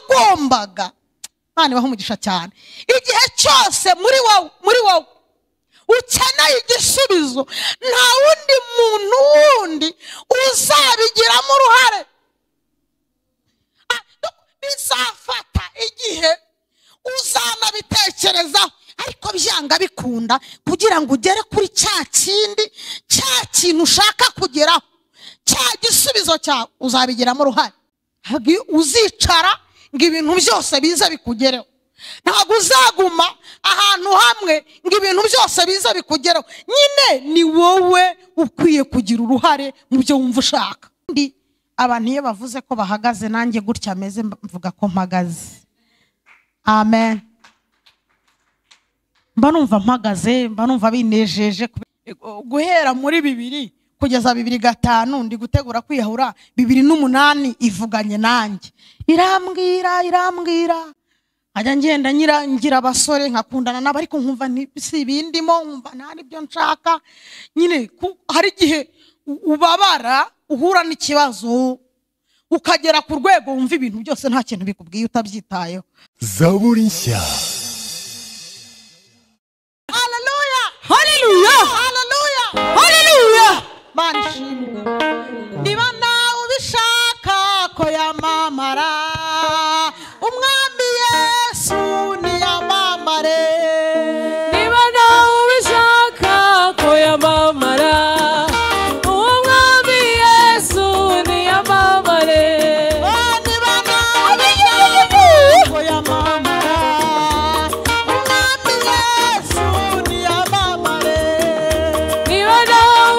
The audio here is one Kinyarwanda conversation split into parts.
wambaga imana ibaho umugisha cyane igihe cyose muri wowe muri wowe ukeneye igisubizo nta wundi muntu wundi uzabigiramo uruhare bizafata igihe uzanabitekerezaho ariko byanga bikunda kugira ngo ugere kuri cya kindi cya kintu ushaka kugeraho cya gisubizo cyawe uzabigiramo uruhare ntabwo uzicara ngo ibintu byose bize bikugereho ntabwo uzaguma ahantu hamwe ngo ibintu byose bize bikugereho nyine ni wowe ukwiye kugira uruhare mu byo wumva ushaka abantu iyo bavuze ko bahagaze nanjye gutya ameze mvuga ko mpagaze amen mba numva mpagaze mba numva binejeje guhera muri bibiri kugeza bibiri gatanu ndi gutegura kwiyahura bibiri n'umunani ivuganye nanjye irambwira irambwira nkajya ngenda ngira abasore nkakundana nabo ariko nkumva si ibindimo nkumva nta nibyo nshaka nyine hari igihe ubabara uhura n'ikibazo ukagera ku rwego wumva ibintu byose nta kintu bikubwiye utabyitayeho zaburi nshya haleluya haleluya haleluya haleluya mana ishimwe niba nawe ubishaka ko yamamara umwami yesu niyamamare niba nawe ubishaka ko yamamara uwo mwami yesu niyamamare Oh, niba nawe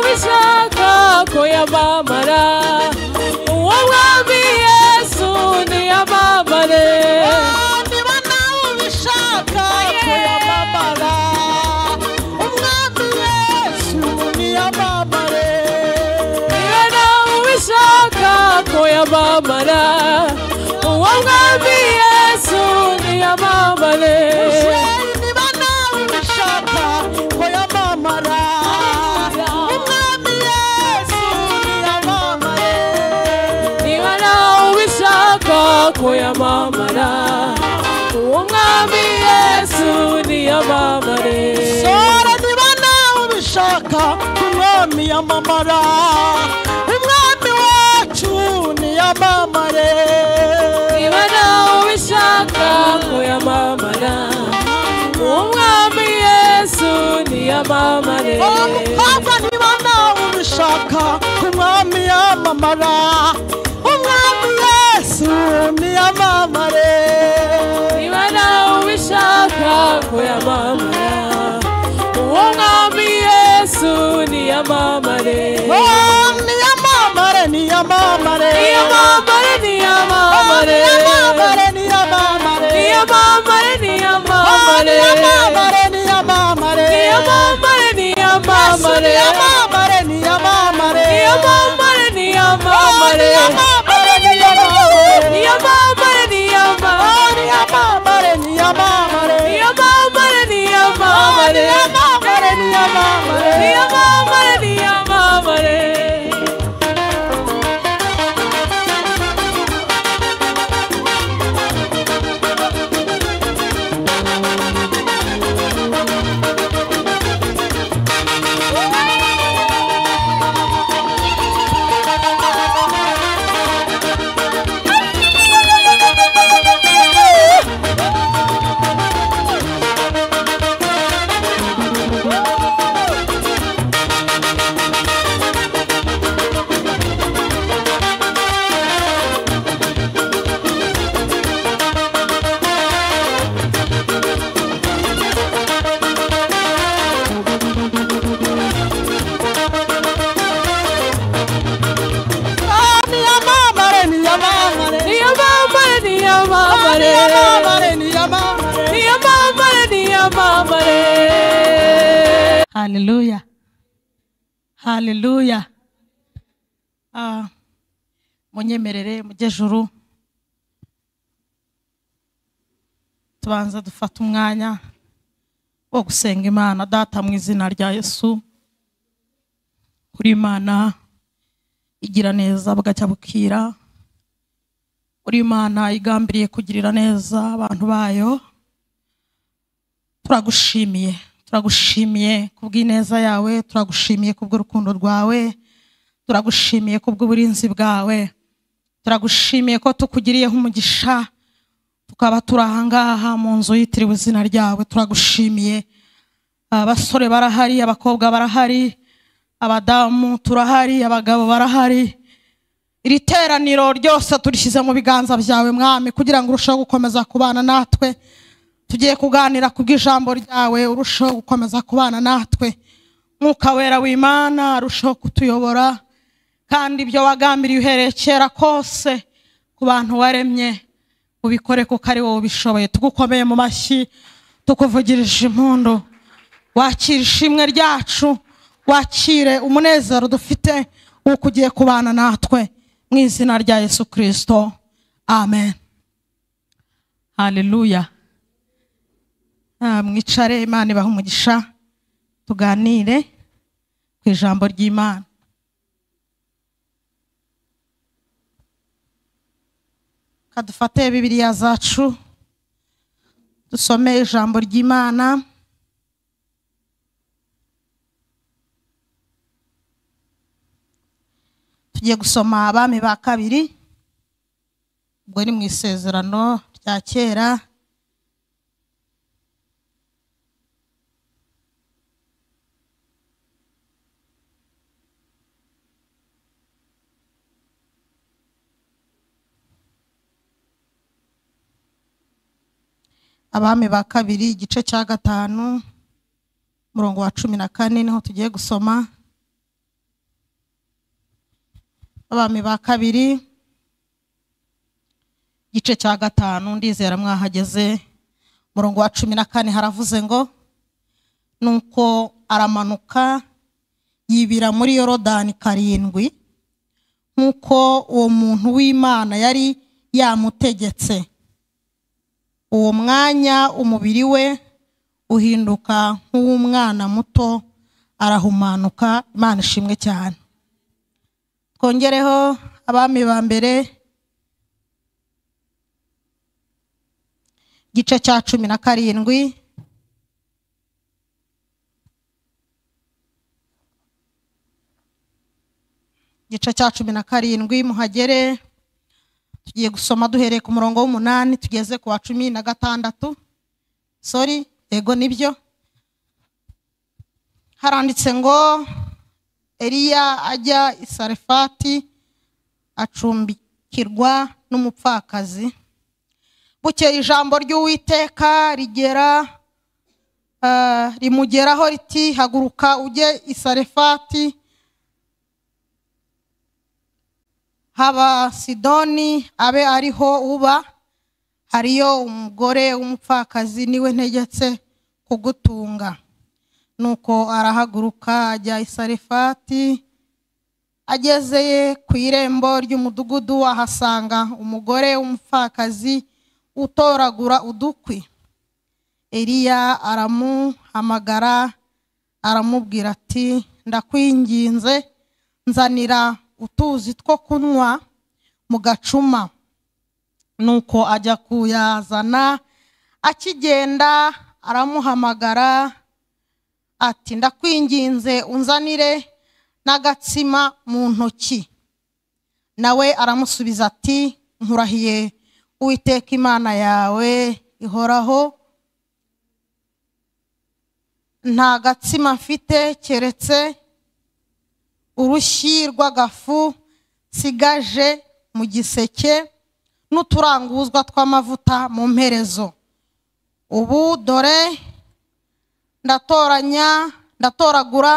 ubishaka ko yamamara umwami yesu niyamamare niba nawe ubishaka ko yamamara uwo mwami yesu niyamamare niba nawe ubishaka kuyamamara umwami yesu niyamamare niba nawe ubishaka ko yamamara uwo mwami yesu niyamamare niba nawe ubishaka kuyamamara umwami yesu niyamamare niba nawe ubishaka ko yamamara uwo mwami yesu niyamamare sora niba nawe ubishaka umwami yamamara umwami wacu niyamamare niba nawe ubishaka ko yamamara uwo mwami yesu niyamamare umukobwa niba nawe ubishaka umwami yamamara umwami yesu niyamamare niba nawe ubishaka ko yamamara uwo mwami yesu niyamamare Oh, niyamamare niyamamare niyamamare niyamamare niyamamare niyamamare niyamamare Oh, niyamamare niyamamare niyamamare niyamamare niyamamare niyamamare niyamamare niyamamare Oh, niyamamare niyamamare niyamamare niyamamare niyamamare niyamamare niyamamare niyamamare niyamamare niyamamare niyamamare niyamamare niyamamare niyamamare niyamamare niyamamare niyamamare niyamamare niyamamare niyamamare niyamamare haleluya haleluya Ah, munyemerere mujyejuru tubanza dufate umwanya wo gusenga imana data mu izina rya yesu kuri imana igira neza bugacya bukira uri imana igambiriye kugirira neza abantu bayo turagushimiye turagushimiye kubw'ineza yawe turagushimiye kubw'urukundo rwawe turagushimiye kubw'uburinzi bwawe turagushimiye ko tukugiriyeho umugisha tukaba turi ahangaha mu nzu yitiriwe izina ryawe turagushimiye abasore barahari abakobwa barahari abadamu turahari abagabo barahari iri teraniro ryose turishyize mu biganza byawe mwami kugira ngo urusheho gukomeza kubana natwe tugiye kuganira ku bw'ijambo ryawe urusheho gukomeza kubana natwe mwuka wera w'imana arusheho kutuyobora kandi ibyo wagambiriye uhereye kera kose ku bantu waremye ubikore kuko ari wowe ubishoboye tugukomeye mu mashyi tukuvugirije impundu wakire ishimwe ryacu wakire umunezero dufite w'uko ugiye kubana natwe mu izina rya yesu kirisito amen haleluya Ah, mwicare imana ibaha umugisha tuganire ku ijambo ry'imana kadufate bibiliya zacu dusome ijambo ry'imana tugiye gusoma abami ba kabiri ubwo ni mu isezerano rya kera abami ba kabiri igice cya gatanu umurongo wa cumi na kane niho tugiye gusoma abami ba kabiri igice cya gatanu ndizera mwahageze umurongo wa cumi na kane haravuze ngo nuko aramanuka yibira muri yorodani karindwi nk'uko uwo muntu w'imana yari yamutegetse uwo mwanya umubiri we uhinduka nk'uw'umwana muto arahumanuka imana ishimwe cyane twongereho abami ba mbere igice cya cumi na karindwi igice cya cumi na karindwi muhagere tugiye gusoma duhereye ku murongo w'umunani tugeze ku wa cumi na gatandatu sori yego nibyo haranditse ngo eliya ajya i sarefati acumbikirwa n'umupfakazi bukeye ijambo ry'uwiteka rigera ah, rimugeraho riti haguruka ujye i sarefati haba sidoni abe ariho uba hariyo umugore w'umupfakazi niwe ntegetse kugutunga nuko arahaguruka ajya i sarefati agezeye ku irembo ry'umudugudu ahasanga umugore w'umupfakazi utoragura udukwi eliya aramuhamagara aramubwira ati ndakwinginze nzanira utuzi two kunywa mu gacuma nuko ajya kuyazana akigenda aramuhamagara ati ndakwinginze unzanire n'agatsima mu ntoki nawe aramusubiza ati nkurahiye uwiteka imana yawe ihoraho nta gatsima mfite keretse urushyi rw'agafu nsigaje mu giseke n'uturanguzwa tw'amavuta mu mperezo ubu dore ndatoranya ndatoragura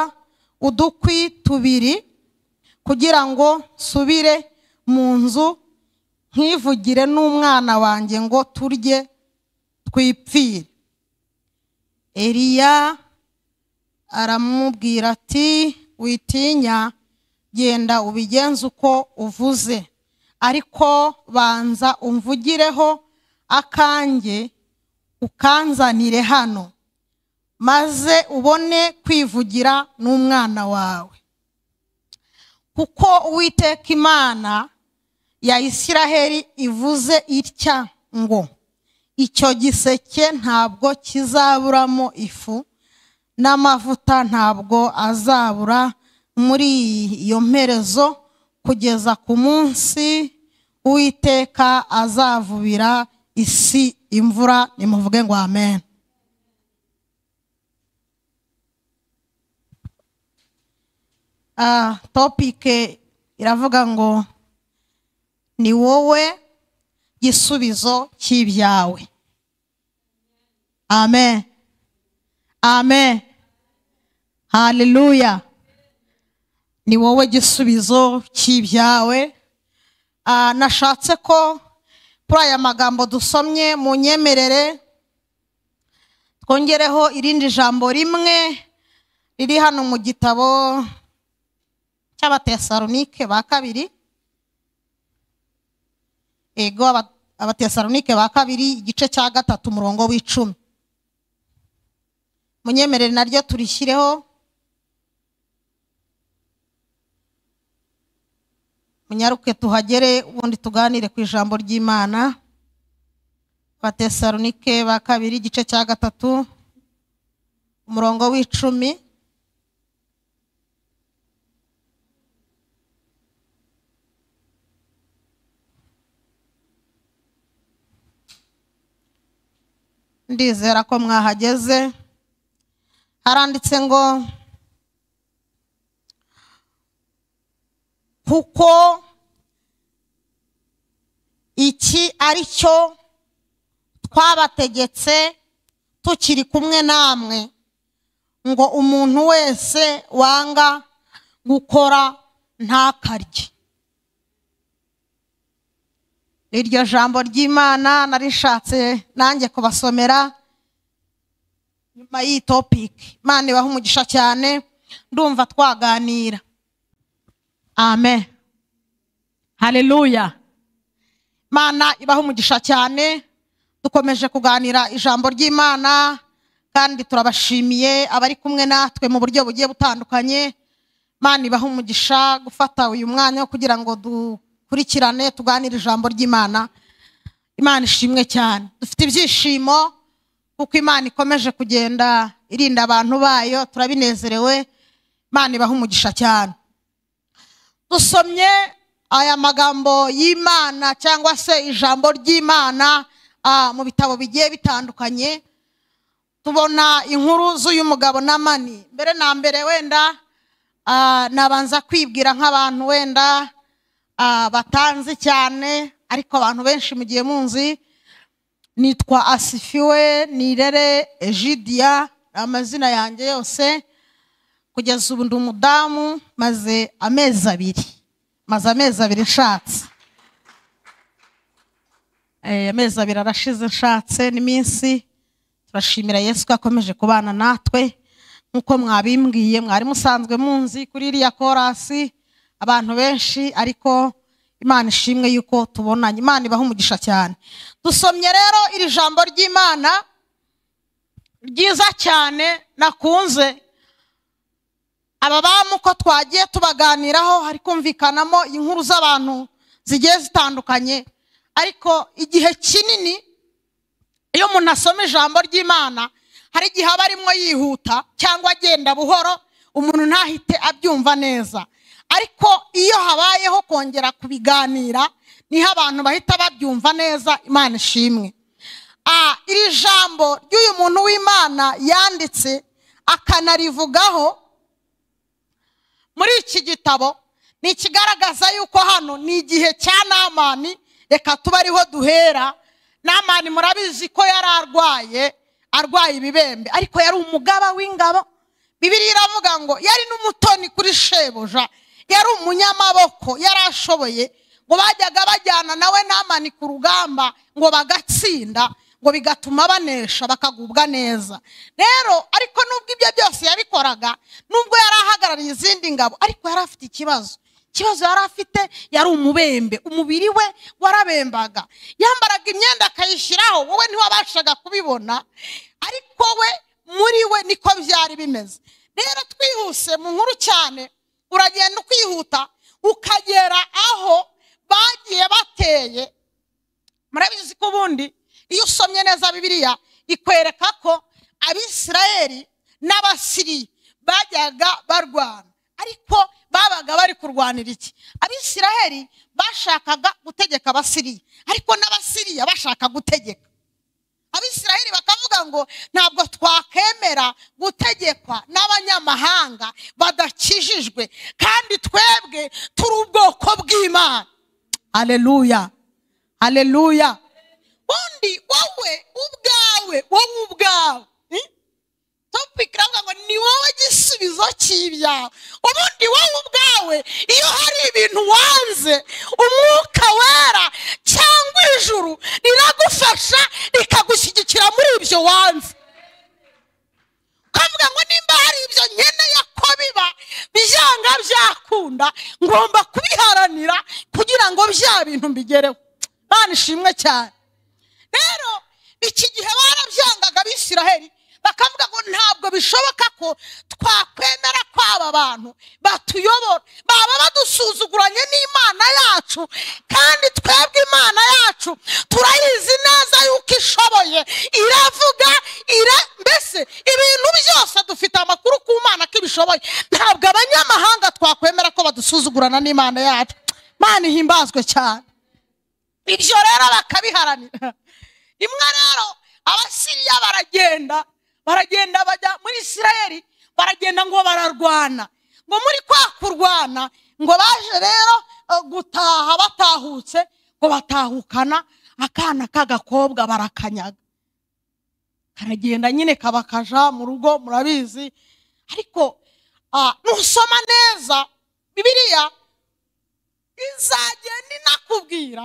udukwi tubiri kugira ngo nsubire mu nzu nkivugire n'umwana wanjye ngo turye twipfire eliya aramubwira ati witinya genda ubigenze uko uvuze ariko banza umvugireho akanjye ukanzanire hano maze ubone kwivugira n'umwana wawe kuko uwiteka imana ya isiraheli ivuze itya ngo icyo giseke ntabwo kizaburamo ifu n'amavuta ntabwo azabura muri iyo mperezo kugeza ku munsi uwiteka azavubira isi imvura nimuvuge ngo amen Ah, topike iravuga ngo ni wowe gisubizo cy'ibyawe amen amen haleluya ni wowe gisubizo cy'ibyawe Ah, nashatse ko kuri aya magambo dusomye mu nyemerere twongereho irindi jambo rimwe riri hano mu gitabo cy'abatesalonike ba kabiri ego aba- abatesalonike ba kabiri igice cya gatatu umurongo w'icumi munyemerere naryo turishyireho munyaruke tuhagere ubundi tuganire ku ijambo ry'imana abatesalonike ba kabiri igice cya gatatu umurongo w'icumi ndizera ko mwahageze haranditse ngo kuko iki ari cyo twabategetse tukiri kumwe namwe ngo umuntu wese wanga gukora ntakarye iryo jambo ry'imana narishatse nanjye kubasomera nyuma y'iyi topiki imana ibaha umugisha cyane ndumva twaganira amen haleluya imana ibaha umugisha cyane dukomeje kuganira ijambo ry'imana kandi turabashimiye abari kumwe natwe mu buryo bugiye butandukanye imana ibaha umugisha gufata uyu mwanya kugira ngo dukurikirane tuganire ijambo ry'imana imana ishimwe cyane dufite ibyishimo kuko imana ikomeje kugenda irinda abantu bayo turabinezerewe imana ibaha umugisha cyane dusomye aya magambo y'imana cyangwa se ijambo ry'imana ah, mu bitabo bigiye bitandukanye tubona inkuru z'uyu mugabo na mani mbere na mbere wenda ah, nabanza kwibwira nk'abantu wenda ah, batanzi cyane ariko abantu benshi mugiye munzi nitwa asifiwe nirere egidiya amazina yanjye yose kugeza ubu ndi umudamu maze amezi abiri maze amezi abiri nshatse Eh, amezi abiri arashize nshatse n'iminsi turashimira yesu ko akomeje kubana natwe nk'uko mwabimbwiye mwari musanzwe munzi kuri iriya korasi abantu benshi ariko imana ishimwe yuko tubonanye imana ibaha umugisha cyane dusomye rero iri jambo ry'imana ryiza cyane nakunze aba bamu uko twagiye tubaganiraho hari kumvikanamo inkuru z'abantu zigiye zitandukanye ariko igihe kinini iyo umuntu asoma ijambo ry'imana hari igihe aba arimo yihuta cyangwa agenda buhoro umuntu ntahite abyumva neza ariko iyo habayeho kongera kubiganira niho abantu bahita babyumva neza imana ishimwe Ah, iri jambo ry'uyu muntu w'imana yanditse akanarivugaho muri iki gitabo ni ikigaragaza yuko hano ni igihe cya namani reka tuba ariho duhera namani murabizi ko yari arwaye arwaye ibibembe ariko yari umugaba w'ingabo bibiriya iravuga ngo yari n'umutoni kuri shebuja yari umunyamaboko yari ashoboye ngo bajyaga bajyana nawe namani ku rugamba ngo bagatsinda ngo bigatuma banesha bakagubwa neza rero ariko nubwo ibyo byose yabikoraga nubwo yari ahagarariye izindi ngabo ariko yari afite ikibazo ikibazo yari afite yari umubembe umubiri we warabembaga yambaraga imyenda akayishyiraho wowe ntiwabashaga kubibona ariko we muri we niko byari bimeze rero twihuse mu nkuru cyane uragenda ukihuta ukagera aho bagiye bateye murabizi ko ubundi iyo usomye neza bibiliya ikwereka ko abisirayeli n'abasiriya bajyaga barwana ariko babaga bari kurwanira iki abisirayeli bashakaga gutegeka abasiriya ariko n'abasiriya bashaka gutegeka abisiraheli bakavuga ngo ntabwo twakemera gutegekwa n'abanyamahanga badakijijwe kandi twebwe turi ubwoko bw'imana aleluya aleluya undi wowe ubwawe wowe ubwawe hmm? topiki iravuga ngo ni wowe gisubizo cy'ibyawe ubundi wowe ubwawe iyo hari ibintu wanze umwuka wera cyangwa ijuru riragufasha rikagushyigikira muri ibyo wanze ukavuga ngo nimba hari ibyo nkeneye ko biba byanga byakunda ngomba kubiharanira kugira ngo bya bintu mbigereho Mana ishimwe cyane rero iki gihe barabyangaga abisiraheli bakavuga ngo ntabwo bishoboka ko twakwemera ko aba bantu batuyobora baba badusuzuguranye n'imana yacu kandi twebwe imana yacu turayizi neza yuko ishoboye iravuga ira mbese ibintu byose dufite amakuru ku mana ko ibishoboye ntabwo abanyamahanga twakwemera ko badusuzugurana n'imana yacu mana ihimbazwe cyane ibyo rero bakabiharanira rimwe rero abasiriya baragenda baragenda bajya muri isirayeli baragenda ngo bararwana ngo muri kwa kurwana ngo baje rero eh, gutaha batahutse ngo batahukana akana k'agakobwa barakanyaga karagenda nyine kabakaja mu rugo murabizi ariko ah, nusoma neza bibiliya izagenda inakubwira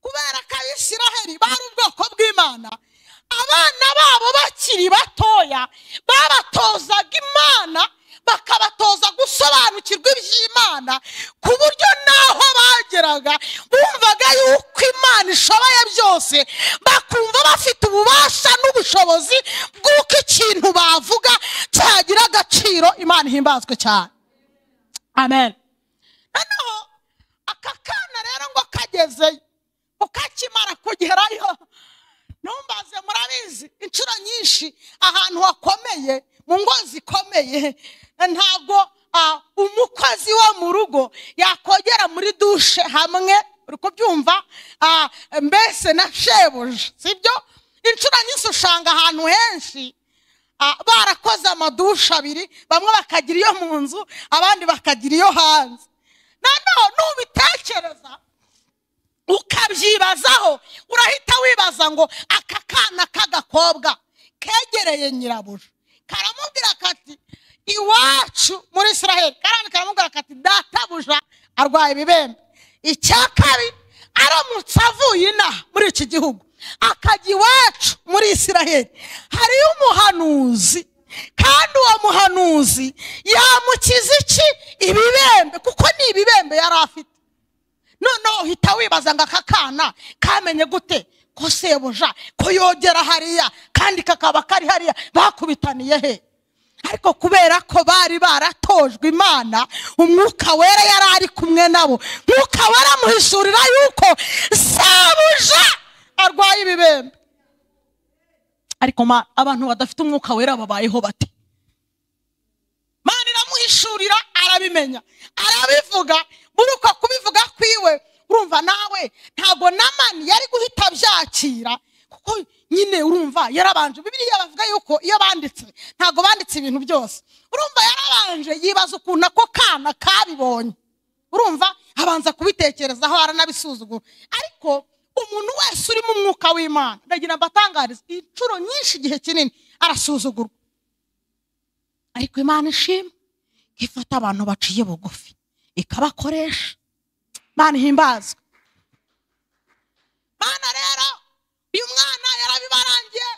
kubera ko abisiraheli bari ubwoko bw'imana abana babo bakiri batoya babatozaga imana bakabatoza gusobanukirwa iby'imana ku buryo n'aho bageraga bumvaga yuko imana ishoboye byose bakumva bafite ububasha n'ubushobozi bw'uko ikintu bavuga cyagira agaciro imana ihimbazwe cyane amen noneho aka kana rero ngo kagezeyo ukakimara kugerayo ntumbaze murabizi inshuro nyinshi ahantu hakomeye mu ngo zikomeye ntabwo ah, umukozi wo mu rugo yakogera muri dushe hamwe uri kubyumva ah, mbese na shebuja sibyo inshuro nyinshi usanga ahantu henshi ah, barakoze amadushe abiri bamwe bakagira iyo mu nzu abandi bakagira iyo hanze noneho nubitekereza ukabyibazaho urahita wibaza ngo aka kana k'agakobwa kegereye nyirabuja karamubwira kati iwacu muri israheli karani karamubwira kati databuja arwaye ibibembe icya kabiri aramutse avuye inaha muri iki gihugu akajya iwacu muri israheli hariyo umuhanuzi kandi uwo muhanuzi yamukiza iki ibibembe kuko ni ibibembe yari afite noneho uhita wibaza ngo aka kana kamenye gute ko sebuja ko yogera hariya kandi kakaba kari hariya bakubitaniye he ariko kubera ko bari baratojwe imana umwuka wera yari ari kumwe nabo mwuka wera amuhishurira yuko sebuja arwaye ibibembe ariko ma- abantu badafite umwuka wera babayeho bate mana iramuhishurira arabimenya arabivuga muri uko kubivuga kwiwe urumva nawe ntabwo namani yari guhita abyakira kuko nyine urumva yarabanje bibiliya bavuga yuko iyo banditse ntabwo banditse ibintu byose urumva yarabanje yibaza ukuntu ako kana kabibonye urumva abanza kubitekerezaho aranabisuzugura ariko umuntu wese uri mu mwuka w'imana ndagira mbatangariza inshuro nyinshi igihe kinini arasuzugurwa ariko imana ishima ko ifata abantu baciye bugufi ikabakoresha imana ihimbazwe mana rero uyu mwana yarabibarangiye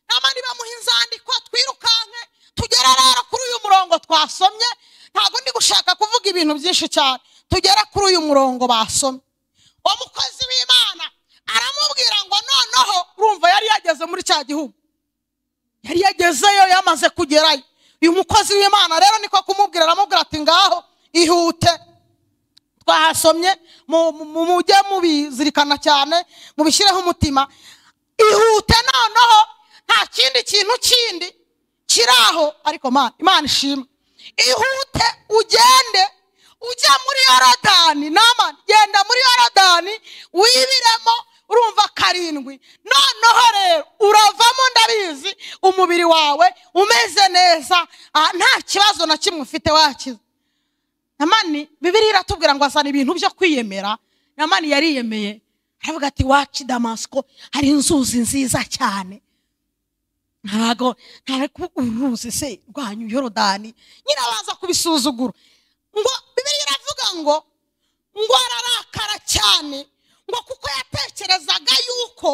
nama nibamuha inzandiko twirukanke tugera rero kuri uyu murongo twasomye ntabwo ndi gushaka kuvuga ibintu byinshi cyane tugera kuri uyu murongo basomye uwo mukozi w'imana aramubwira ngo noneho urumva yari yageze muri cya gihugu yari yagezeyo yamaze kugerayo uyu mukozi w'imana rero niko kumubwira aramubwira ati ngaho ihute twahasomye mu- mu- mu- mujye mubizirikana cyane mubishyireho umutima ihute noneho nta kindi kintu kindi kiri aho ariko Mana- imana ishimwe ihute ugende ujya muri yorodani nama genda muri yorodani wibiremo urumva karindwi noneho rero uravamo ndabizi umubiri wawe umeze neza ah, nta kibazo na kimwe ufite wakize namani bibiri iratubwira ngo azana ibintu byo kwiyemera namani yariyemeye aravuga ati waci damasiko hari inzuzi nziza cyane ntabwo ntabwo uruzi se rwanyu yorodani nyine baza kubisuzugura ngo bibiri iravuga ngo ngo ararakara cyane ngo kuko yatekerezaga yuko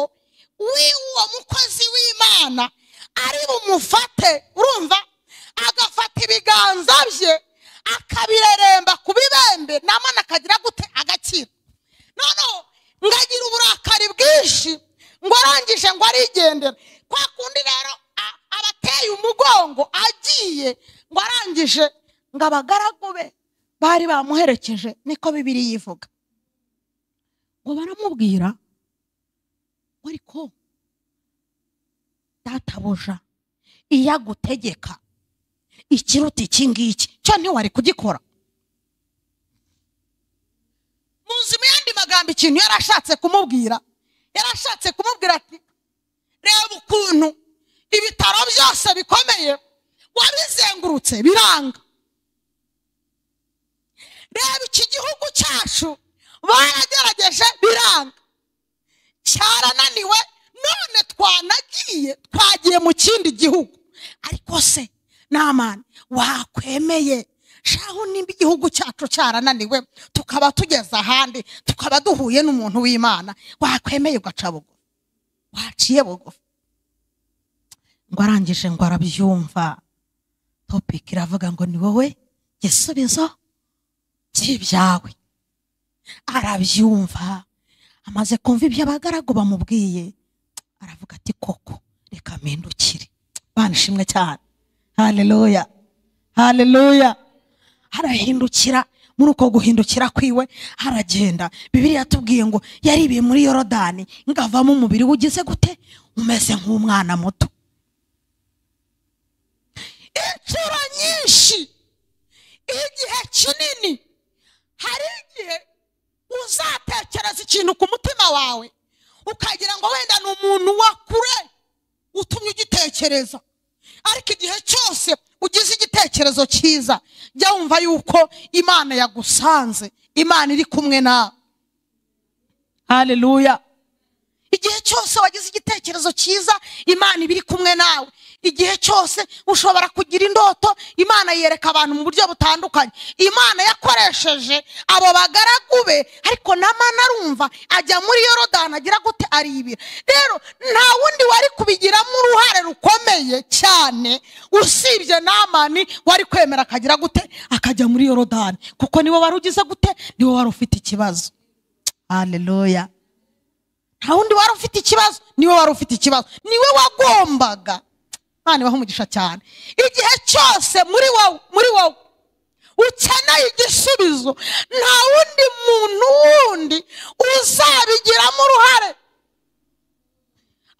wi uwo mukozi w'imana ari bumufate urumva agafata ibiganza bye akabireremba ku bibembe namana akagira gute agakira noneho ngagira uburakari bwinshi ngo arangije ngo arigendera kwa kundi rero a- abateye umugongo agiye ngo arangije ngo abagaragu be bari bamuherekeje niko bibiri yivuga ngo baramubwira ngo ariko databuja iyo agutegeka ikiruta iki ngiki cyo ntiwari kugikora muzi mu yandi magambo ikintu yari ashatse kumubwira yari ashatse kumubwira ati reba ukuntu ibitaro byose bikomeye wabizengurutse biranga reba iki gihugu cyacu baragerageje biranga cyarananiwe none twanagiye twagiye mu kindi gihugu ariko se namani wakwemeye shaho nimba igihugu cyacu cyarananiwe tukaba tugeze ahandi tukaba duhuye n'umuntu w'imana wakwemeye ugaca bugufi waciye bugufi ngo arangije ngo arabyumva topiki iravuga ngo ni wowe gisubizo by'ibyawe arabyumva amaze kumva ibyo abagaragu bamubwiye aravuga ati koko reka mpindukire bana ishimwe cyane haleluya haleluya arahindukira muri uko guhindukira kwiwe aragenda bibiliya yatubwiye ngo yaribiye muri yorodani ngo avamo umubiri we ugize gute umeze nk'umwana muto inshuro nyinshi igihe kinini hari igihe uzatekereza ikintu ku mutima wawe ukagira ngo wenda ni umuntu wa kure utumye ugitekereza ariko igihe cyose ugize igitekerezo cyiza jya wumva yuko imana yagusanze imana iri kumwe nawe haleluya igihe cyose wagize igitekerezo cyiza imana iba iri kumwe nawe igihe cyose ushobora kugira indoto imana yereka abantu mu buryo butandukanye imana yakoresheje abo bagaragu be ariko namana arumva ajya muri yorodani agira gute aribira rero nta wundi wari kubigiramo uruhare rukomeye cyane usibye namani wari kwemera akagira gute akajya muri yorodani kuko niwe wari ugize gute niwe wari ufite ikibazo haleluya nta wundi wari ufite ikibazo niwe wari ufite ikibazo niwe wagombaga imana ibaha umugisha cyane igihe cyose muri wowe muri wowe ukeneye igisubizo nta wundi muntu wundi uzabigiramo uruhare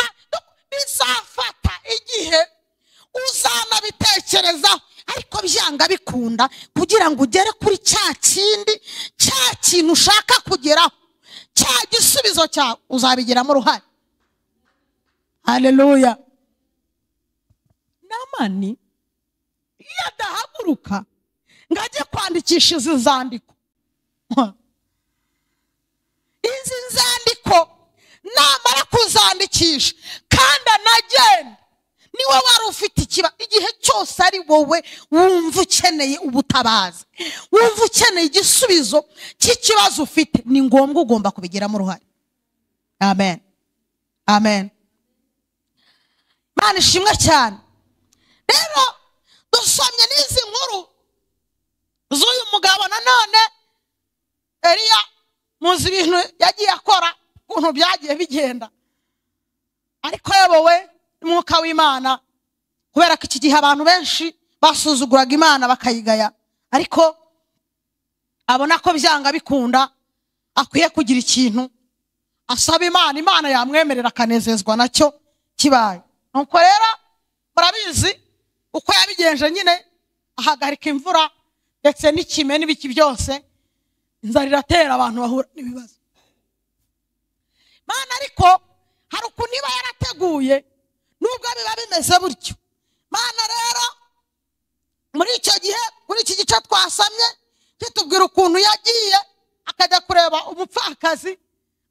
Ah, bizafata igihe uzanabitekerezaho ariko byanga bikunda kugira ngo ugere kuri cya kindi cya kintu ushaka kugeraho cya gisubizo cyawe uzabigiramo uruhare haleluya namani iyo adahaguruka ngo ajye kwandikisha izi nzandiko izi nzandiko namara kuzandikisha kandi anagenda niwe wari ufite ikiba igihe cyose ari wowe wumva ukeneye ubutabazi wumva ukeneye igisubizo cy'ikibazo ufite ni ngombwa ugomba kubigiramo uruhare amen amen imana ishimwe cyane rero dusomye n'izi nkuru z'uyu mugabo nanone eriya muzi ibintu yagiye akora ukuntu byagiye bigenda ariko yobowe n'umwuka w'imana kubera ko iki gihe abantu benshi basuzuguraga imana bakayigaya ariko abona ko byanga bikunda akwiye kugira ikintu asaba imana imana yamwemerera akanezezwa nacyo kibaye nuko rero murabizi uko yabigenje nyine ahagarika imvura ndetse n'ikime n'ibiki byose inzara iratera abantu bahura n'ibibazo mana ariko hari ukuntu iba yarateguye nubwo biba bimeze gutyo mana rero muri icyo gihe muri iki gice twasamye kitubwira ukuntu yagiye akajya kureba umupfakazi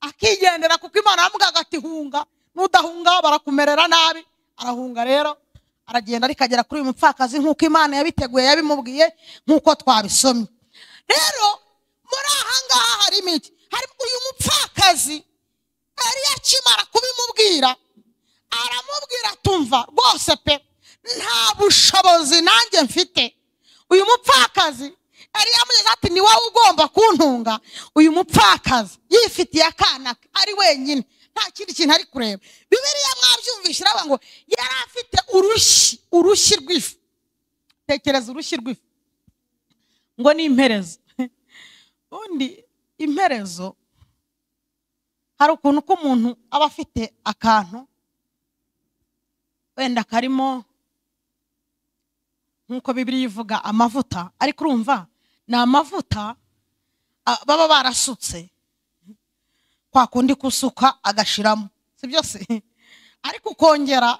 akigendera kuko imana yamubwaga ati hunga n'udahunga barakumerera nabi arahunga rero aragenda ariko agera kuri uyu mupfakazi nk'uko imana yabiteguye yabimubwiye nk'uko twabisomye rero muri ahangaha harimo iki harimo uyu mupfakazi yari akimara kubimubwira aramubwira atumva rwose pe nta bushobozi nanjye mfite uyu mupfakazi yari yamugeze ati ni wowe ugomba kuntunga uyu mupfakazi yifitiye akana ke ari wenyine nta kindi kintu ari kureba bibiriya mwabyumvise iraba ngo yari afite urushyi urushyi rw'ifu tekereza urushyi rw'ifu ngo ni imperezo ubundi imperezo hari ukuntu ko umuntu aba afite akantu wenda karimo nk'uko bibiri ivuga amavuta ariko urumva ni amavuta a- baba barasutse kwa kundi kusuka agashiramo si byose ariko ukongera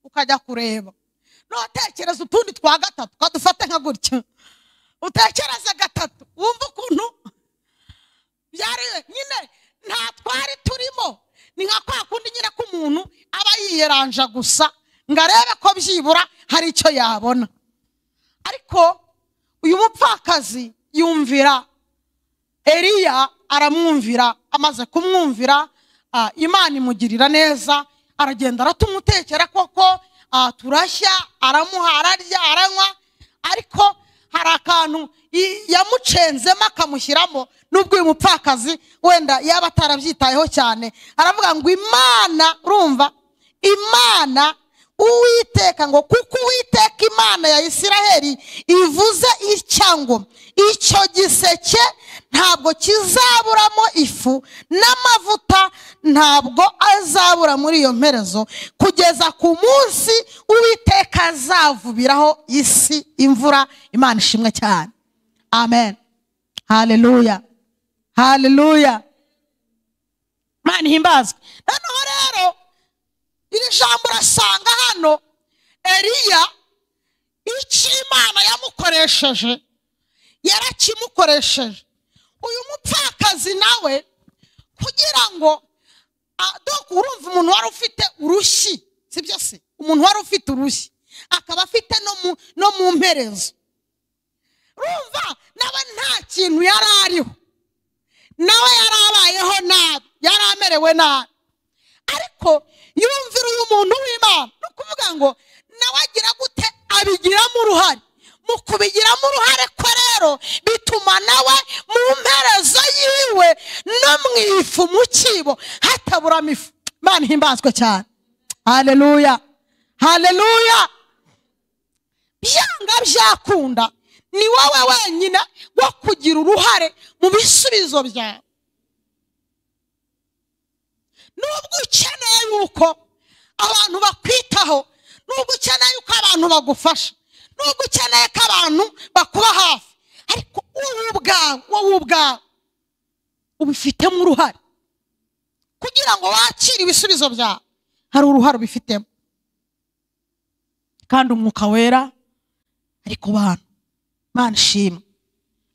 ukajya kureba nutekereza utundi twa gatatu kadufate nka gutyo utekereze gatatu wumva ukuntu byari nyine nta twari turimo ni nka kwa kundi nyine ko umuntu aba yiyeranja gusa ngo arebe ko byibura hari icyo yabona ariko uyu mupfakazi yumvira eliya aramwumvira amaze kumwumvira ah, imana imugirira neza aragenda aratumutekera koko ah, turashya aramuha ararya aranywa ariko hari akantu i- yamucenzemo akamushyiramo n'ubwo uyu mupfakazi wenda yaba atarabyitayeho cyane aravuga ngo imana urumva imana uwiteka ngo kuko uwiteka imana ya isiraheli ivuze itya ngo icyo giseke ntabwo kizaburamo ifu n'amavuta ntabwo azabura muri iyo mperezo kugeza ku munsi uwiteka azavubiraho isi imvura imana ishimwe cyane amen haleluya haleluya imana ihimbazwe noneho rero iri jambo urasanga hano eliya icyo imana yamukoresheje yarakimukoresheje uyu mupfakazi nawe kugira ngo a- dore urumva umuntu wari ufite urushyi sibyo se umuntu wari ufite urushyi akaba afite no mu- no mu mperezo urumva nawe nta kintu yari ariho nawe yari abayeho nabi yari amerewe nabi ariko yumvira uyu muntu w'imana ni ukuvuga ngo nawe agira gute abigiramo uruhare mu kubigiramo uruhare kwe rero bituma nawe mu mperezo yiwe no mu ifu mu cyibo hataburamo ifu imana ihimbazwe cyane haleluya haleluya byanga byakunda ni wowe wenyine wo kugira uruhare mu bisubizo byawe nubwo ukeneye yuko abantu bakwitaho nubwo ukeneye yuko abantu bagufasha nubwo ukeneye ko abantu bakuba hafi ariko wowe ubwawe wowe ubwawe ubifitemo uruhare kugira ngo wakire ibisubizo byawe hari uruhare ubifitemo kandi umwuka wera ari ku bantu mana ishimwe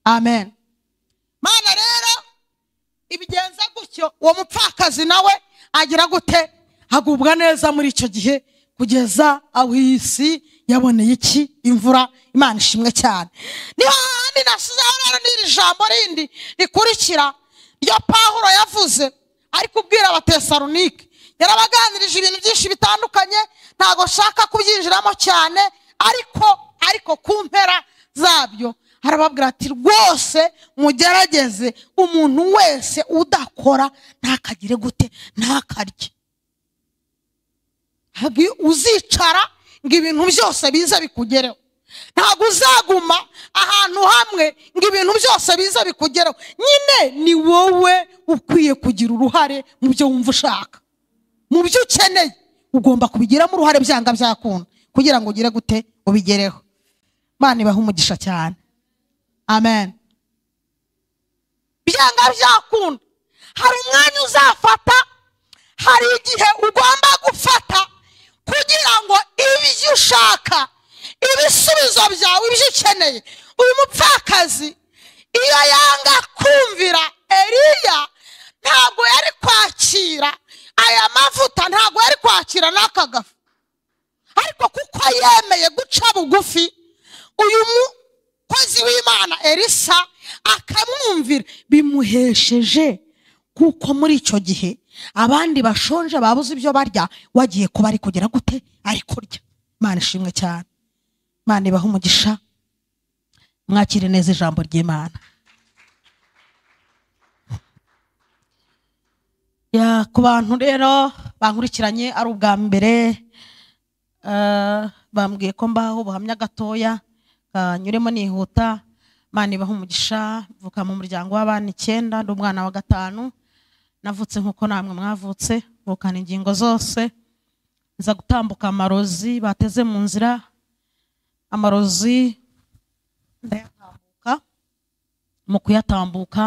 amen mana rero ibigenza gutyo uwo mupfakazi nawe agira gute agubwa neza muri icyo gihe kugeza aho iyi si yaboneye iki imvura imana ishimwe cyane niho hahandi nasizeho rero n'iri jambo rindi rikurikira ryo pahuro yavuze ari kubwira abatesalonike yarabaganirije ibintu byinshi bitandukanye ntabwo nshaka kubyinjiramo cyane ariko ariko ku mpera zabyo harababwira ati rwose mugerageze umuntu wese udakora ntakagire gute ntakarye Ntabwo iyo uzicara ngo ibintu byose biza bikugereho ntabwo uzaguma ahantu hamwe ngo ibintu byose biza bikugereho nyine ni wowe ukwiye kugira uruhare mu byo wumva ushaka mu byo ukeneye ugomba kubigiramo uruhare byanga byakunda kugira ngo ugire gute ubigereho Imana ibaha umugisha cyane amen byanga byakunda hari umwanya uzafata hari igihe ugomba gufata kugira ngo ibyo ushaka ibisubizo byawe ibyo ukeneye uyu mupfakazi iyo yanga kumvira eriya ntabwo yari kwakira aya mavuta ntabwo yari kwakira n'aka gafu ariko kuko yemeye guca bugufi uyu mukozi w'imana elisa akamwumvira bimuhesheje kuko muri icyo gihe abandi bashonje babuze ibyo barya wagiye kuba ari kugira gute ari kurya imana ishimwe cyane imana ibaha umugisha mwakire neza ijambo ry'imana Ya, ku bantu rero bankurikiranye ari ubwa mbere eh, bambwiye ko mbaho ubuhamya gatoya kanyuremo nihuta imana ibaha umugisha mvuka mu muryango w'abana icyenda ndi umwana wa gatanu navutse nk'uko namwe mwavutse mvukana ingingo zose nza gutambuka amarozi bateze mu nzira amarozi ndayatambuka mu kuyatambuka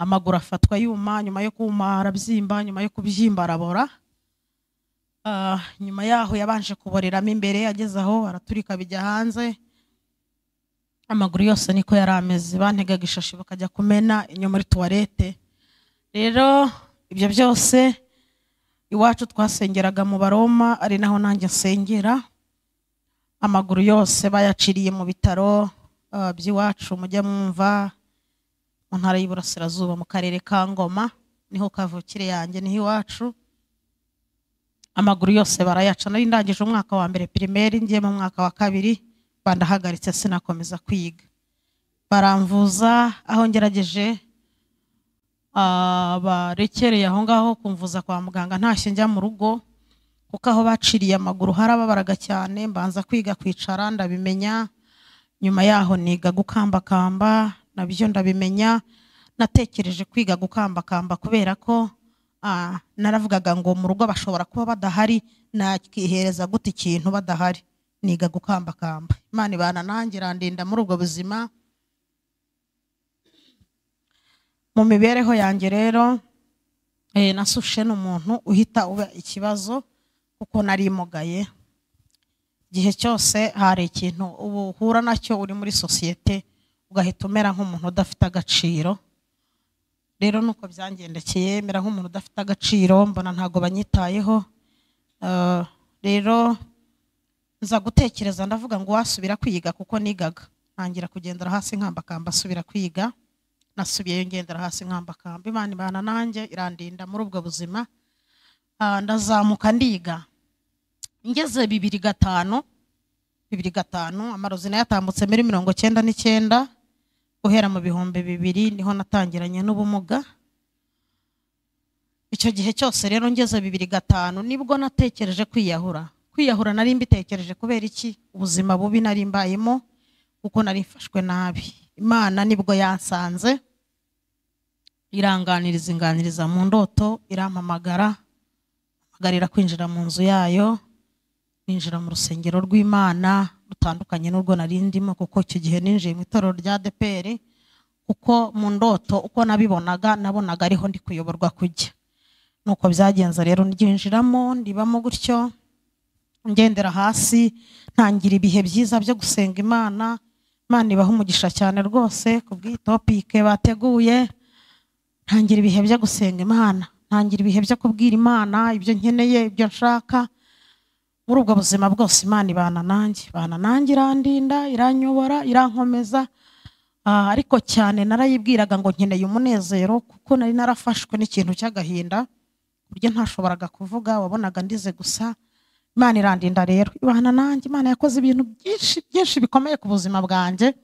amaguru afatwa yuma nyuma yo kuma arabyimba nyuma yo kubyimba arabora Ah, nyuma yaho yabanje kuboreramo imbere ageze aho araturika bijya hanze amaguru yose niko yari ameze bantegaga ishashi bakajya kumena inyuma muri tuwarete rero ibyo byose iwacu twasengeraga mu baroma ari naho nanjye nsengera amaguru yose bayaciriye mu bitaro ah, by'iwacu mujya mwumva mu ntara y'iburasirazuba mu karere ka ngoma niho kavukire yanjye niho iwacu amaguru yose barayaca nari ndangije umwaka wa mbere pirimeri ngiye mu mwaka wa kabiri bandahagaritse sinakomeza kwiga baramvuza aho ngerageje ah, barekereye aho ngaho kumvuza kwa muganga ntashye njya mu rugo kuko aho baciriye amaguru harababaraga cyane mbanza kwiga kwicara ndabimenya nyuma yaho niga gukambakamba nabyo ndabimenya natekereje kwiga gukambakamba kubera ko ah, naravugaga ngo mu rugo bashobora kuba badahari nakihereza gute ikintu badahari niga gukambakamba imana ibana nanjye irandinda muri ubwo buzima mu mibereho yanjye rero eh, nasushe n'umuntu uhita uba ikibazo kuko narimugaye igihe cyose hari ikintu ubu uhura nacyo uri muri sosiyete ugahita umera nk'umuntu udafite agaciro rero nuko byangendekeye mera nk'umuntu udafite agaciro mbona ntabwo banyitayeho Eh, rero nza gutekereza ndavuga ngo wasubira kwiga kuko nigaga ntangira kugendera hasi nkambakamba asubira kwiga nasubiyeyo ngendera hasi nkambakamba imana ibana nanjye irandinda muri ubwo buzima Ah, ndazamuka ndiga ngeze bibiri gatanu bibiri gatanu amarozi nayo atambutse muri mirongo cyenda n'icyenda guhera mu bihumbi bibiri niho natangiranye n'ubumuga icyo gihe cyose rero ngeze bibiri gatanu nibwo natekereje kwiyahura kwiyahura nari mbitekereje kubera iki ubuzima bubi nari mbayemo kuko nari mfashwe nabi imana nibwo yansanze iranganiriza inganiriza mu ndoto irampamagara mpagarira kwinjira mu nzu yayo ninjira mu rusengero rw'imana rutandukanye n'urwo nari ndimo kuko icyo gihe ninjiye mu itorero rya deperi kuko mu ndoto uko nabibonaga nabonaga ariho ndi kuyoborwa kujya nuko byagenze rero ryinjiramo ndibamo gutyo ngendera hasi ntangira ibihe byiza byo gusenga imana imana ibaha umugisha cyane rwose ku bw'itopike bateguye ntangira ibihe byo gusenga imana ntangira ibihe byo kubwira imana ibyo nkeneye ibyo nshaka muri ubwo buzima bwose imana ibana nanjye ibana nanjye irandinda iranyobora irankomeza Ah, ariko cyane narayibwiraga ngo nkeneye umunezero kuko nari narafashwe n'ikintu cy'agahinda ku buryo ntashoboraga kuvuga wabonaga ndize gusa imana irandinda rero ibana nanjye imana yakoze ibintu byinshi byinshi bikomeye ku buzima bwanjye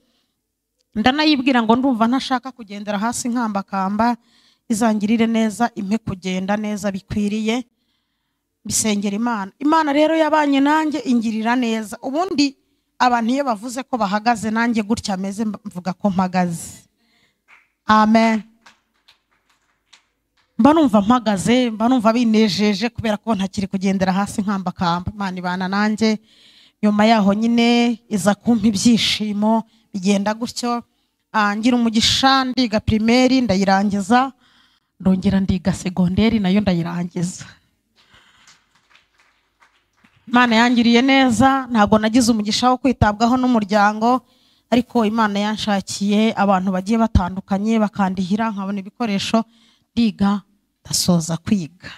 ndanayibwira ngo ndumva ntashaka kugendera hasi nkambakamba izangirire neza impe kugenda neza bikwiriye mbisengera imana imana rero yabanye nanjye ingirira neza ubundi abantu iyo bavuze ko bahagaze nanjye gutya ameze mvuga ko mpagaze amen mba numva mpagaze mba numva binejeje kubera ko ntakiri kugendera hasi nkambakamba imana ibana nanjye nyuma yaho nyine iza kumpa ibyishimo bigenda gutyo Ah, ngira umugisha ndiga pirimeri ndayirangiza ndongera ndiga segonderi nayo ndayirangiza imana yangiriye neza ntabwo nagize umugisha wo kwitabwaho n'umuryango ariko imana yanshakiye abantu bagiye batandukanye bakandihira nkabona ibikoresho ndiga ndasoza kwiga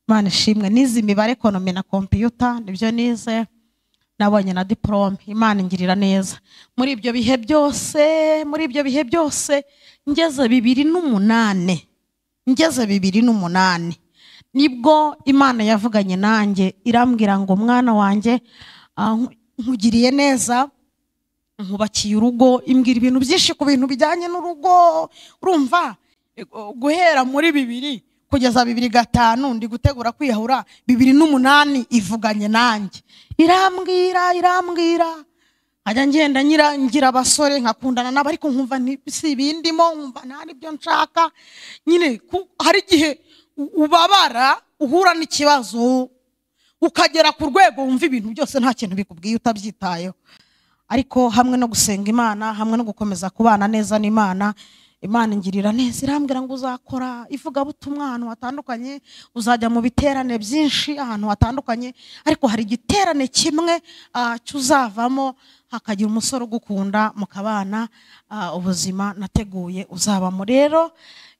imana ishimwe nize imibare ekonomi na kompiyuta nibyo nize nabonye na diporome imana ingirira neza muri ibyo bihe byose muri ibyo bihe byose ngeze bibiri n'umunani ngeze bibiri n'umunani nibwo imana yavuganye nanjye irambwira ngo mwana wanjye ah, nku- nkugiriye neza nkubakiye urugo imbwira ibintu byinshi ku bintu bijyanye n'urugo urumva eh, gu- guhera muri bibiri kugeza bibiri gatanu ndi gutegura kwiyahura bibiri n'umunani ivuganye nanjye irambwira irambwira nkajya ngenda nyira ngira abasore nkakundana nabo ariko nkumva nti- si ibindimo nkumva nta n'ibyo nshaka nyine ku- hari igihe u- ubabara uhura n'ikibazo ukagera ku rwego wumva ibintu byose nta kintu bikubwiye utabyitayeho ariko hamwe no gusenga imana hamwe no gukomeza kubana neza n'imana imana ingirira neza irambwira ngo uzakora ivugabutumwa ahantu hatandukanye uzajya mu biterane byinshi ahantu hatandukanye ariko hari igiterane kimwe ah, cyuzavamo hakagira umusore ugukunda mukabana ah, ubuzima nateguye uzabamo rero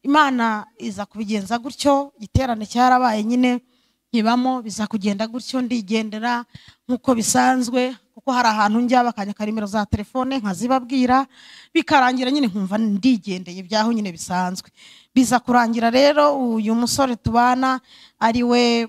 imana iza kubigenza gutyo igiterane cyarabaye nyine nkibamo biza kugenda gutyo ndigendera nk'uko bisanzwe kuko hari ahantu njya bakanyaka nimero za telefone nkazibabwira bikarangira nyine nkumva ndigendeye byaho nyine bisanzwe biza kurangira rero uyu musore tubana ari we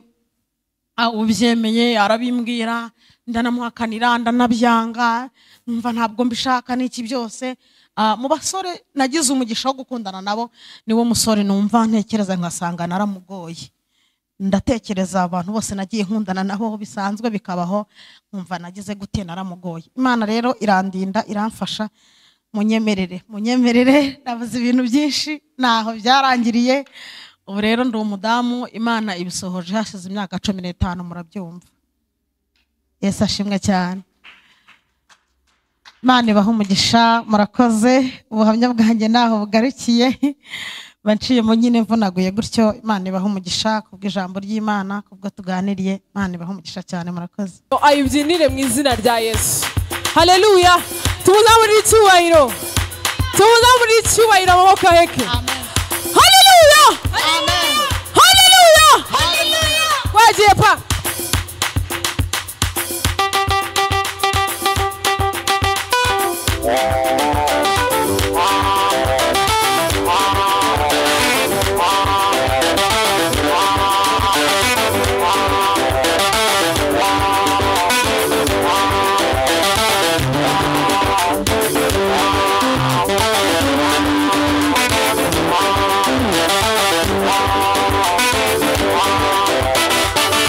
ah, ubyemeye arabimbwira ndanamuhakanira ndanabyanga numva ntabwo mbishaka n'iki byose Ah, mu basore nagize umugisha wo gukundana nabo niwo musore numva ntekereza nkasanga naramugoye ndatekereza abantu bose nagiye nkundana nabo bisanzwe bikabaho nkumva nagize gute naramugoye imana rero irandinda iramfasha munyemerere munyemerere nabuze ibintu byinshi ntaho byarangiriye ubu rero ndi umudamu imana ibisohoje hashize imyaka cumi n'itanu murabyumva yesu ashimwe cyane imana ibaha umugisha murakoze ubuhamya bwanjye ntaho bugarukiye mba nciyemo nyine mvunaguye gutyo imana ibaha umugisha kubw'ijambo ry'imana kubwo tuganiriye imana ibaha umugisha cyane murakoze ayibyinire mu izina rya yesu haleluya tumuzamurire icyubahiro tumuzamurire icyubahiro amaboko aheke haleluya haleluya wagiye pa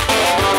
Amen.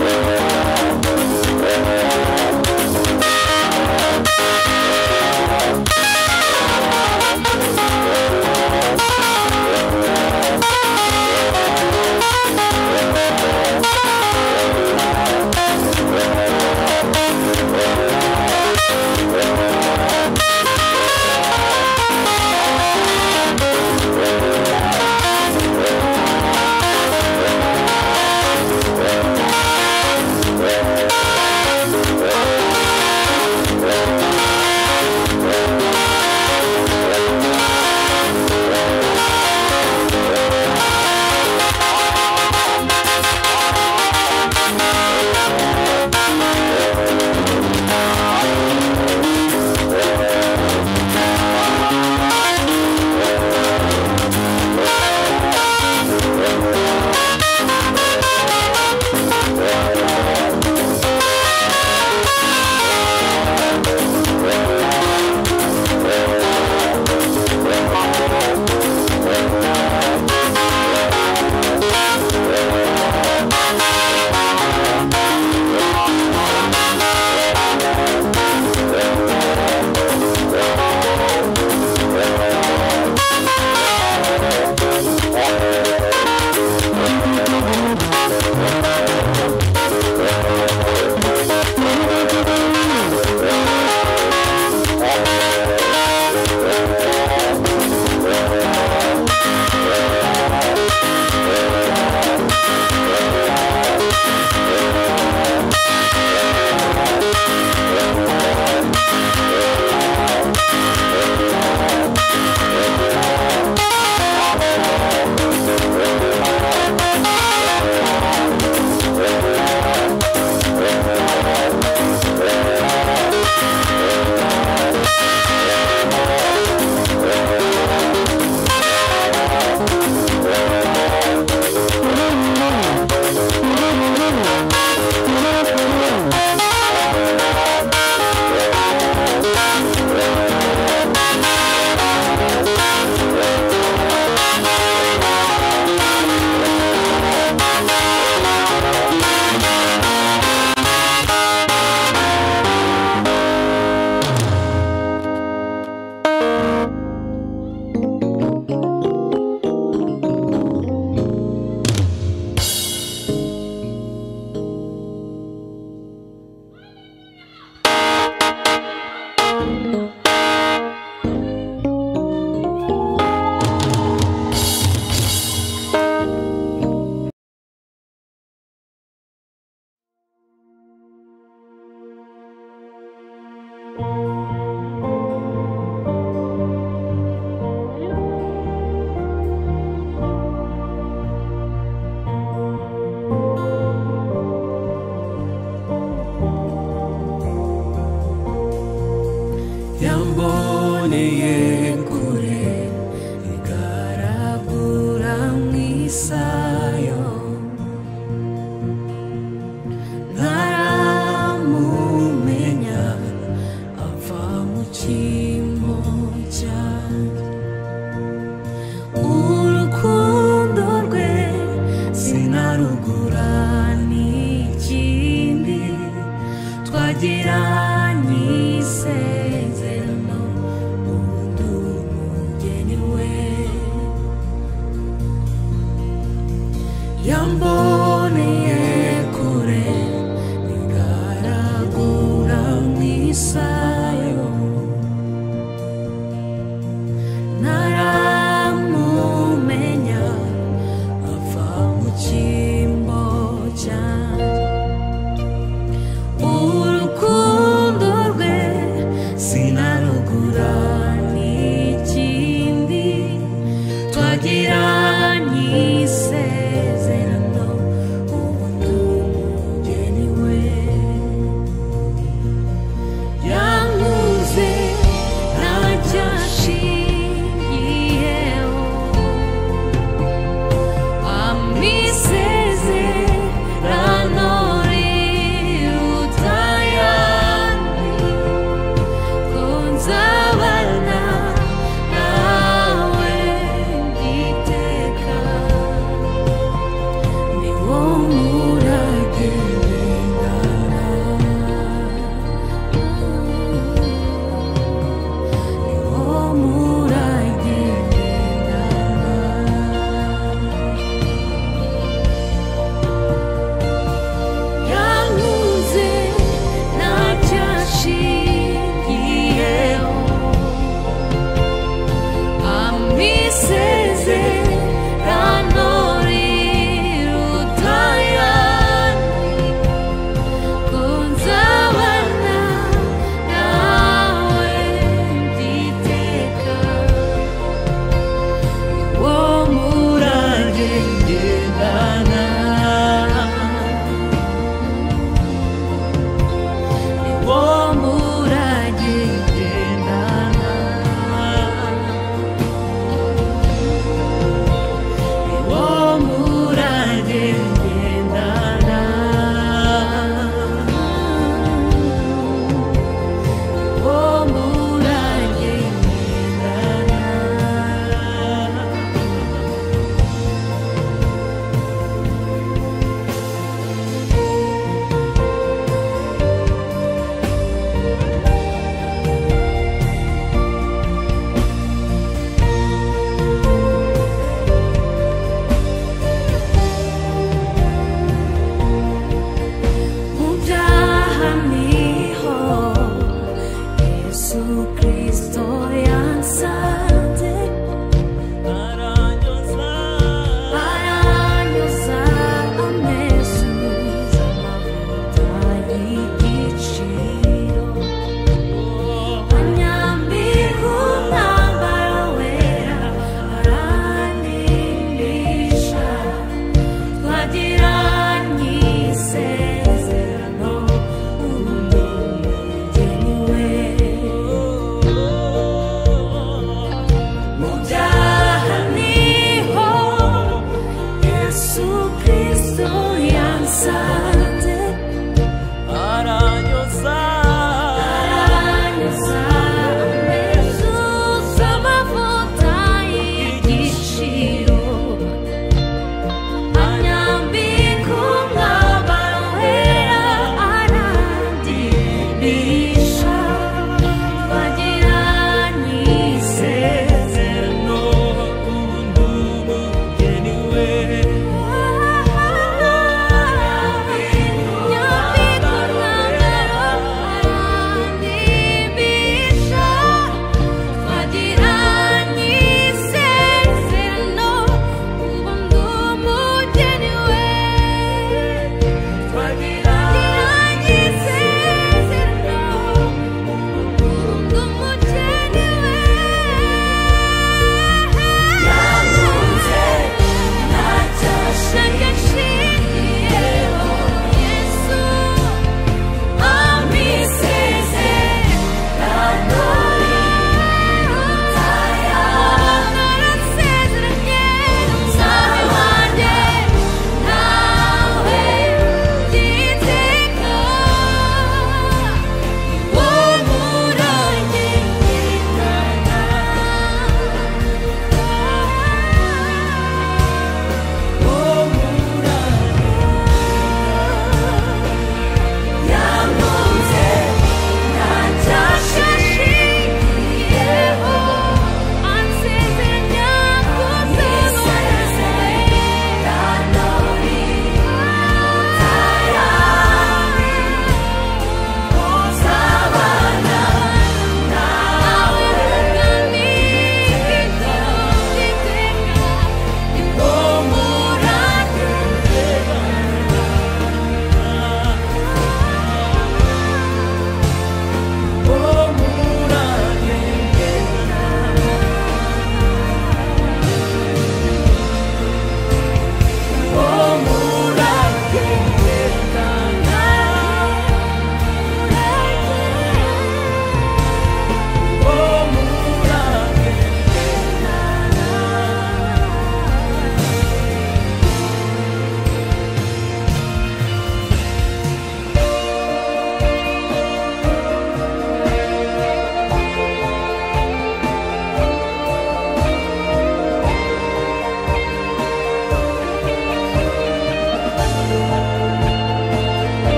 Thank you.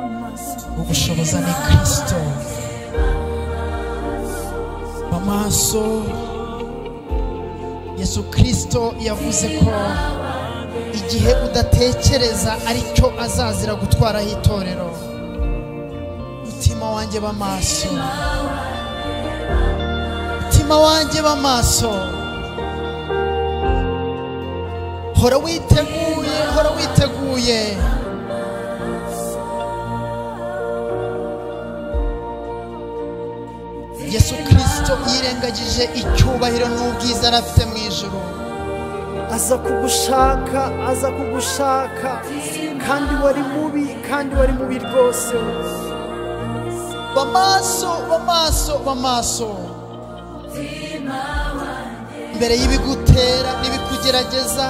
abaza ni kristo mu maso yesu kristo yavuze ko igihe udatekereza aricyo azazira gutwaraho itorero mutima wanjye b'amaso mutima wanjye b'amaso hora witeguye hora witeguye yesu kirisito yirengagije icyubahiro n'ubwiza yari afite mu ijoro aza kugushaka aza kugushaka kandi wari mubi kandi wari mubi rwose bamaso bamaso bamaso mbere y'ibigutera n'ibikugerageza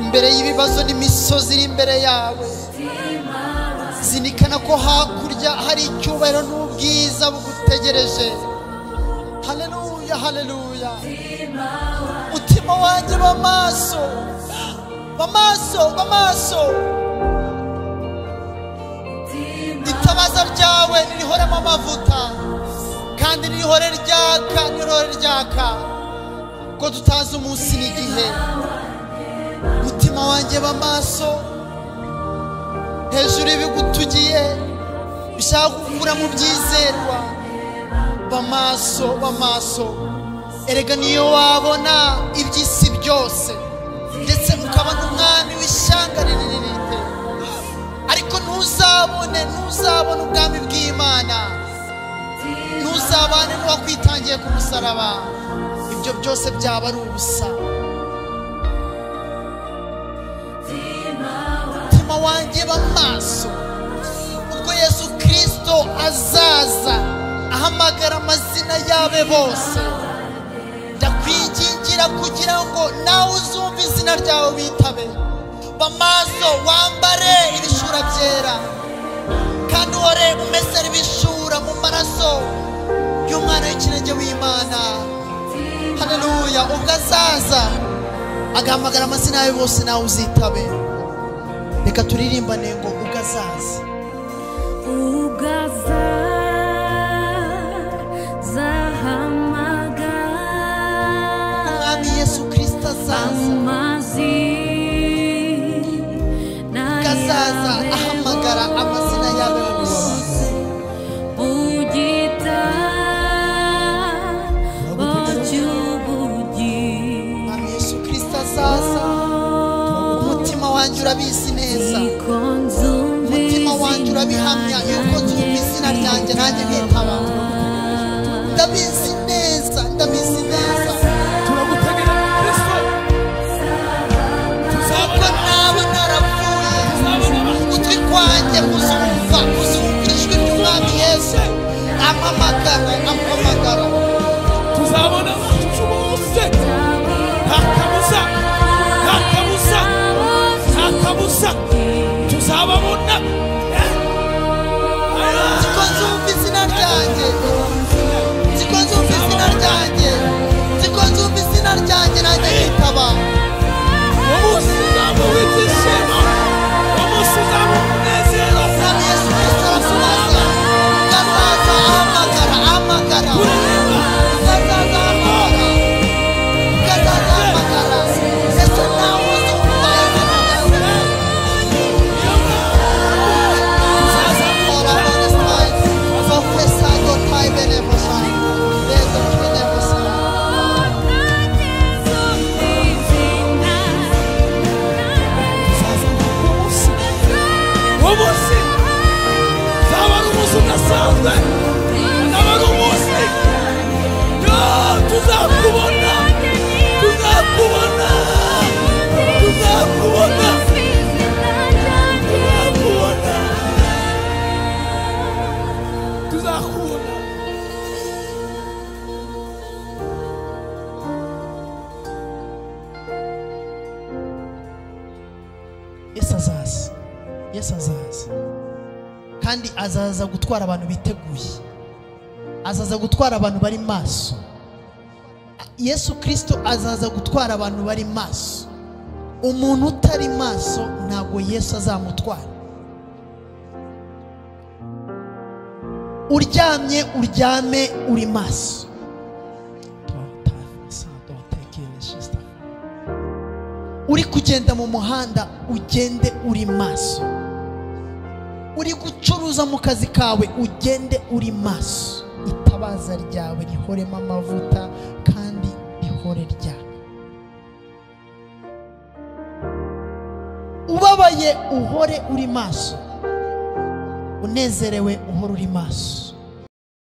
imbere y'ibibazo n'imisozi iri imbere yawe zirikana ko hakurya hari icyubahiro n'ubwiza bugutegereje haleluya haleluya mutima wanjye bamaso bamaso bamaso itabaza ryawe nirihoremo amavuta kandi nirihore ryaka nirihore ryaka ko tutazi umunsi n'igihe mutima wanjye bamaso hejuru y'ibigutugiye bishaka gukura mu byizerwa bamaso bamaso erega niyo wabona iby'isi byose ndetse ukaba n'umwami w'ishyanga rinini rite ariko ntuzabone ntuzabone ubwami bw'imana ntuzabane n'uwakwitangiye ku musaraba ibyo byose byaba ari ubusa umutima wanjye b'amaso ubwo yesu kirisito azaza ahamagara amazina y'abe bose ndakwingingira kugira ngo nawe uzumve izina ryawe bitabe bamaso wambare ibishura byera kandi uhore umesera ibishura mu maraso y'umwana w'ikirenge w'imana haleluya ubwo azaza agahamagara amazina yawe bose nawe uzitabe reka turirimbane ngo ubwo azaza ugazaza hamagara umwami yesu kirisito azaza amazi ubwo azaza ahamagara amazina y'abe bose ubugita bocyubugi umwami yesu kirisito azaza umutima wanjye urabizi neza umutima wanjye urabihamya yuko nzumva izina ryanjye nanjye bitaba ndabizi neza ndabizi neza turagutegera muri kristo kuko naba narapfuye ugutwi kwanjye kuzumva kuzumva ijwi ry'umwami yesu amamagara amamagara tuzabona abacu bose nta kabuza nta kabuza nta kabuza tuzababona Eh, nziko nzumva izina ryanjye nziko nzumva izina ryanjye nziko nzumva izina ryanjye nanjye nitaba umunsi uzamuha ibyishimo umunsi uzamuha umunezero umwami yesu kristo arakubaza gazaza ahamagara ahamagara urareba gazaza ahamagara gazaza ahamagara ese nawe uzumva izina ryanjye umunsi uzaba ari umunsi udasanzwe uzaba ari umunsi yoo tuzakubona tuzakubona tuzakubona tuzakubona tuzakubona yesu azaza yesu azaza kandi azaza gutwara abantu biteguye azaza gutwara abantu bari maso yesu kirisito azaza gutwara abantu bari maso umuntu utari maso ntabwo yesu azamutwara uryamye uryame uri maso uri kugenda mu muhanda ugende uri maso uri gucuruza mu kazi kawe ugende uri maso itabaza ryawe rihoremo amavuta kandi rihore ryawe ubabaye uhore uri maso unezerewe uhore uri maso